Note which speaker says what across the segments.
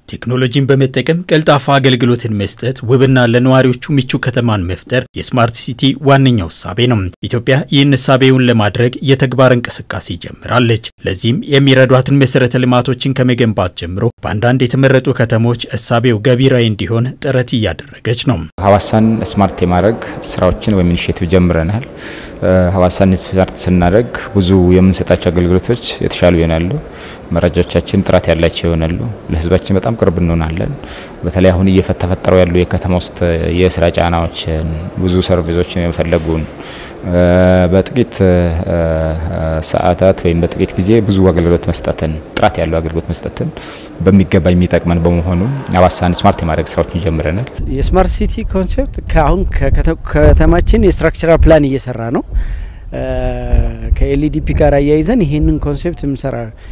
Speaker 1: ቴክኖሎጂን በመጠቀም ቀልጣፋ አገልግሎትን መስጠት፣ ውብና ለነዋሪዎቹ ምቹ ከተማን መፍጠር የስማርት ሲቲ ዋነኛው እሳቤ ነው። ኢትዮጵያ ይህን እሳቤውን ለማድረግ የተግባር እንቅስቃሴ ጀምራለች። ለዚህም የሚረዷትን መሰረተ ልማቶችን ከመገንባት ጀምሮ በአንዳንድ የተመረጡ ከተሞች እሳቤው ገቢራዊ እንዲሆን ጥረት እያደረገች ነው።
Speaker 2: ሀዋሳን ስማርት የማድረግ ስራዎችን ወይም ኢኒሽቲቭ ጀምረናል። ሀዋሳን ስማርት ስናደርግ ብዙ የምንሰጣቸው አገልግሎቶች የተሻሉ ይሆናሉ። መረጃዎቻችን ጥራት ያላቸው ይሆናሉ። ለህዝባችን በጣም ቅርብ እንሆናለን። በተለይ አሁን እየተፈጠሩ ያሉ የከተማ ውስጥ የስራ ጫናዎችን፣ ብዙ ሰርቪሶችን የመፈለጉን በጥቂት ሰዓታት ወይም በጥቂት ጊዜ ብዙ አገልግሎት መስጠትን ጥራት ያለው አገልግሎት መስጠትን በሚገባ የሚጠቅመን በመሆኑ ሀዋሳን ስማርት የማድረግ ስራዎችን ጀምረናል።
Speaker 3: የስማርት ሲቲ ኮንሴፕት ከአሁን ከተማችን የስትራክቸራል ፕላን እየሰራ ነው። ከኤልዲፒ ጋር አያይዘን ይህንን ኮንሴፕት የምሰራ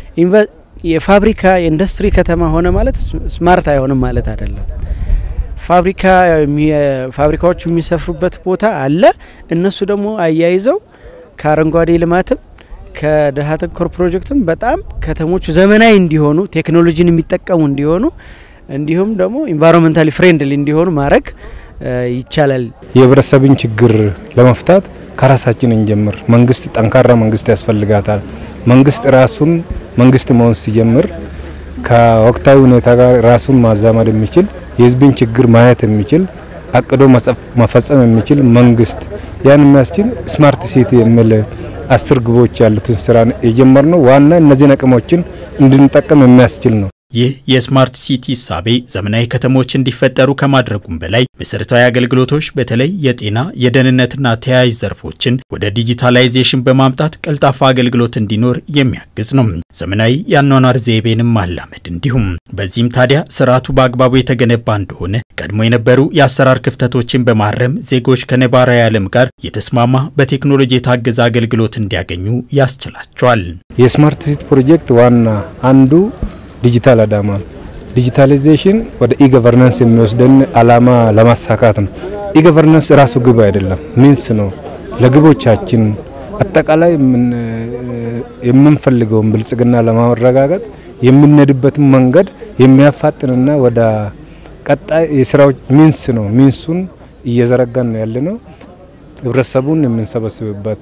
Speaker 3: የፋብሪካ የኢንዱስትሪ ከተማ ሆነ ማለት ስማርት አይሆንም ማለት አይደለም። ፋብሪካ ፋብሪካዎቹ የሚሰፍሩበት ቦታ አለ። እነሱ ደግሞ አያይዘው ከአረንጓዴ ልማትም ከድሀ ተኮር ፕሮጀክትም በጣም ከተሞቹ ዘመናዊ እንዲሆኑ ቴክኖሎጂን የሚጠቀሙ እንዲሆኑ እንዲሁም ደግሞ ኢንቫይሮንመንታሊ ፍሬንድሊ እንዲሆኑ ማድረግ ይቻላል።
Speaker 4: የህብረተሰብን ችግር ለመፍታት ከራሳችን እንጀምር። መንግስት ጠንካራ መንግስት ያስፈልጋታል። መንግስት ራሱን መንግስት መሆን ሲጀምር ከወቅታዊ ሁኔታ ጋር ራሱን ማዛመድ የሚችል የህዝብን ችግር ማየት የሚችል አቅዶ መፈጸም የሚችል መንግስት ያን የሚያስችል ስማርት ሲቲ የሚል አስር ግቦች ያሉትን ስራ የጀመርነው ዋና እነዚህን አቅሞችን እንድንጠቀም የሚያስችል ነው።
Speaker 1: ይህ የስማርት ሲቲ እሳቤ ዘመናዊ ከተሞች እንዲፈጠሩ ከማድረጉም በላይ መሰረታዊ አገልግሎቶች በተለይ የጤና የደህንነትና ተያያዥ ዘርፎችን ወደ ዲጂታላይዜሽን በማምጣት ቀልጣፋ አገልግሎት እንዲኖር የሚያግዝ ነው። ዘመናዊ የአኗኗር ዘይቤንም ማላመድ እንዲሁም። በዚህም ታዲያ ስርዓቱ በአግባቡ የተገነባ እንደሆነ ቀድሞ የነበሩ የአሰራር ክፍተቶችን በማረም ዜጎች ከነባራዊ ዓለም ጋር የተስማማ በቴክኖሎጂ የታገዘ አገልግሎት እንዲያገኙ ያስችላቸዋል።
Speaker 4: የስማርት ሲቲ ፕሮጀክት ዋና አንዱ ዲጂታል አዳማ ዲጂታላይዜሽን ወደ ኢገቨርናንስ የሚወስደን አላማ ለማሳካት ነው። ኢገቨርናንስ ራሱ ግብ አይደለም፣ ሚንስ ነው። ለግቦቻችን አጠቃላይ የምንፈልገውን ብልጽግና ለማረጋገጥ የምንሄድበትን መንገድ የሚያፋጥንና ወደ ቀጣይ የስራዎች ሚንስ ነው። ሚንሱን እየዘረጋን ነው ያለ ነው። ህብረተሰቡን የምንሰበስብበት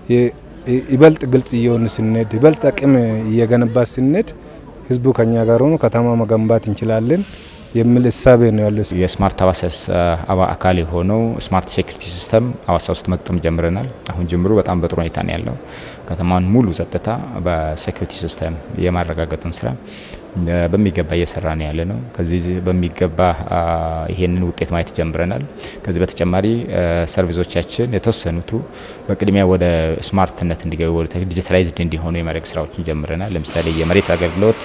Speaker 4: ይበልጥ ግልጽ እየሆን ስንሄድ ይበልጥ አቅም እየገነባ ስንሄድ ህዝቡ ከኛ ጋር ሆኖ ከተማ መገንባት እንችላለን የሚል እሳቤ ነው ያለው።
Speaker 2: የስማርት ሀዋሳ አካል የሆነው ስማርት ሴኩሪቲ ሲስተም ሀዋሳ ውስጥ መቅጠም ጀምረናል። አሁን ጅምሩ በጣም በጥሩ ሁኔታ ነው ያለው። ከተማን ሙሉ ጸጥታ በሴኩሪቲ ሲስተም የማረጋገጡን ስራ በሚገባ እየሰራ ነው ያለ ነው። ከዚህ በሚገባ ይሄንን ውጤት ማየት ጀምረናል። ከዚህ በተጨማሪ ሰርቪሶቻችን የተወሰኑቱ በቅድሚያ ወደ ስማርትነት እንዲገቡ ወደ ዲጂታላይዝድ እንዲሆኑ የማድረግ ስራዎችን ጀምረናል። ለምሳሌ የመሬት አገልግሎት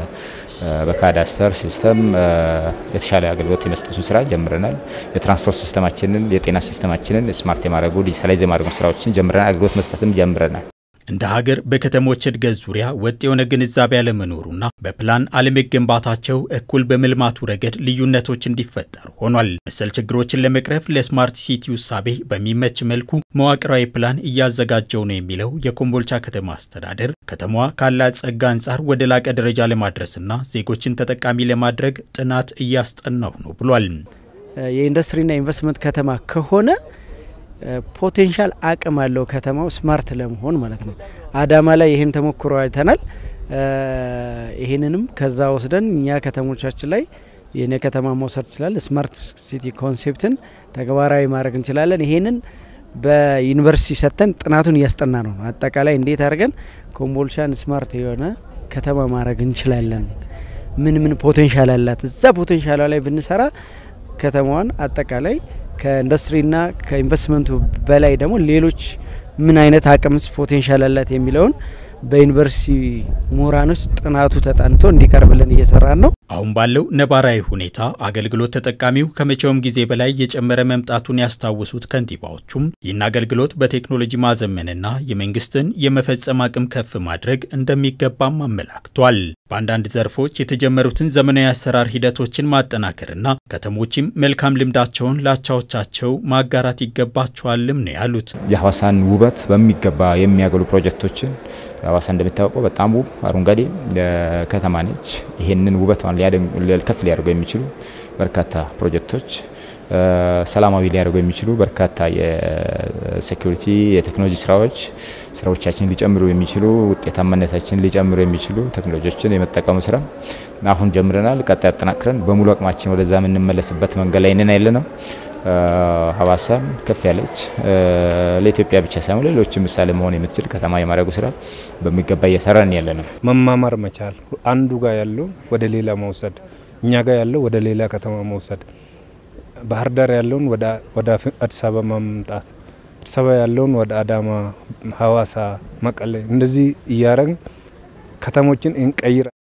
Speaker 2: በካዳስተር ሲስተም የተሻለ አገልግሎት የመስጠቱን ስራ ጀምረናል። የትራንስፖርት ሲስተማችንን፣ የጤና ሲስተማችንን ስማርት የማድረጉ ዲጂታላይዝ የማድረጉ ስራዎችን ጀምረናል። አገልግሎት መስጠትም ጀምረናል።
Speaker 1: እንደ ሀገር በከተሞች እድገት ዙሪያ ወጥ የሆነ ግንዛቤ አለመኖሩና በፕላን አለመገንባታቸው እኩል በመልማቱ ረገድ ልዩነቶች እንዲፈጠሩ ሆኗል። መሰል ችግሮችን ለመቅረፍ ለስማርት ሲቲ ውሳቤ በሚመች መልኩ መዋቅራዊ ፕላን እያዘጋጀው ነው የሚለው የኮምቦልቻ ከተማ አስተዳደር ከተማዋ ካላት ጸጋ አንጻር ወደ ላቀ ደረጃ ለማድረስና ዜጎችን ተጠቃሚ ለማድረግ ጥናት እያስጠናው ነው ብሏል።
Speaker 3: የኢንዱስትሪና ኢንቨስትመንት ከተማ ከሆነ ፖቴንሻል አቅም አለው ከተማው ስማርት ለመሆን ማለት ነው። አዳማ ላይ ይህን ተሞክሮ አይተናል። ይህንንም ከዛ ወስደን እኛ ከተሞቻችን ላይ የኔ ከተማ መውሰድ ይችላል። ስማርት ሲቲ ኮንሴፕትን ተግባራዊ ማድረግ እንችላለን። ይሄንን በዩኒቨርሲቲ ሰጥተን ጥናቱን እያስጠና ነው። አጠቃላይ እንዴት አድርገን ኮምቦልቻን ስማርት የሆነ ከተማ ማድረግ እንችላለን፣ ምን ምን ፖቴንሻል አላት፣ እዛ ፖቴንሻሏ ላይ ብንሰራ ከተማዋን አጠቃላይ ከኢንዱስትሪና ከኢንቨስትመንቱ በላይ ደግሞ ሌሎች ምን አይነት አቅምስ ፖቴንሻል አላት የሚለውን በዩኒቨርሲቲ ምሁራኖች ጥናቱ ተጠንቶ እንዲቀርብልን እየሰራን ነው።
Speaker 1: አሁን ባለው ነባራዊ ሁኔታ አገልግሎት ተጠቃሚው ከመቼውም ጊዜ በላይ የጨመረ መምጣቱን ያስታወሱት ከንቲባዎቹም ይህን አገልግሎት በቴክኖሎጂ ማዘመንና የመንግስትን የመፈጸም አቅም ከፍ ማድረግ እንደሚገባም አመላክቷል። በአንዳንድ ዘርፎች የተጀመሩትን ዘመናዊ አሰራር ሂደቶችን ማጠናከርና ከተሞችም መልካም ልምዳቸውን ላቻዎቻቸው ማጋራት ይገባቸዋልም ነው ያሉት።
Speaker 2: የሀዋሳን ውበት በሚገባ የሚያገሉ ፕሮጀክቶችን ሀዋሳ እንደሚታወቀው በጣም ውብ አረንጓዴ ከተማ ነች። ይህንን ውበቷን ከተማን ከፍ ሊያደርጉ የሚችሉ በርካታ ፕሮጀክቶች ሰላማዊ ሊያደርጉ የሚችሉ በርካታ የሴኩሪቲ የቴክኖሎጂ ስራዎች ስራዎቻችን ሊጨምሩ የሚችሉ ውጤታማነታችን ሊጨምሩ የሚችሉ ቴክኖሎጂዎችን የመጠቀሙ ስራ አሁን ጀምረናል። ቀጣይ አጠናክረን በሙሉ አቅማችን ወደዛ የምንመለስበት መንገድ ላይ ነን ያለ ነው። ሀዋሳን ከፍ ያለች ለኢትዮጵያ ብቻ ሳይሆን ሌሎች ምሳሌ መሆን የምትችል ከተማ የማድረጉ ስራ በሚገባ እየሰራን ያለ ነው።
Speaker 4: መማማር መቻል፣ አንዱ ጋር ያለው ወደ ሌላ መውሰድ፣ እኛ ጋር ያለው ወደ ሌላ ከተማ መውሰድ፣ ባህር ዳር ያለውን ወደ አዲስ አበባ ማምጣት፣ አዲስ አበባ ያለውን ወደ አዳማ፣ ሀዋሳ፣ መቀሌ እንደዚህ እያረግን ከተሞችን እንቀይር።